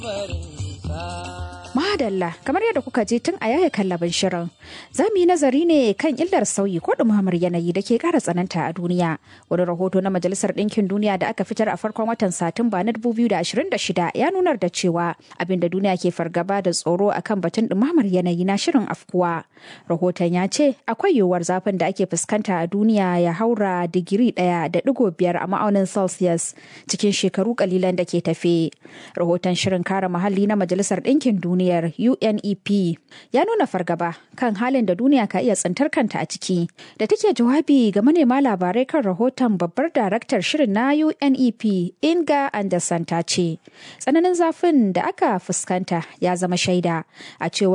Madalla kamar yadda kuka je tun a yaya kallabin shirin za mu yi nazari ne kan illar sauyi ko ɗumamar yanayi da ke ƙara tsananta a duniya wani rahoto na majalisar ɗinkin duniya da aka fitar a farkon watan satumba na 2026 ya nunar da cewa abin da duniya ke fargaba da tsoro akan batun ɗumamar yanayi na shirin afkuwa rahoton ya ce akwai yiwuwar zafin da ake fuskanta a duniya ya haura digiri ɗaya da ɗigo biyar a ma'aunin celsius cikin shekaru kalilan da ke tafe rahoton shirin kare muhalli na majalisar ɗinkin duniya duniyar UNEP ya nuna fargaba kan halin da duniya ka iya tsintar kanta a ciki da take jawabi ga manema labarai kan rahoton babbar daraktar shirin na UNEP Inga Anderson ta ce tsananin zafin da aka fuskanta ya zama shaida a cewar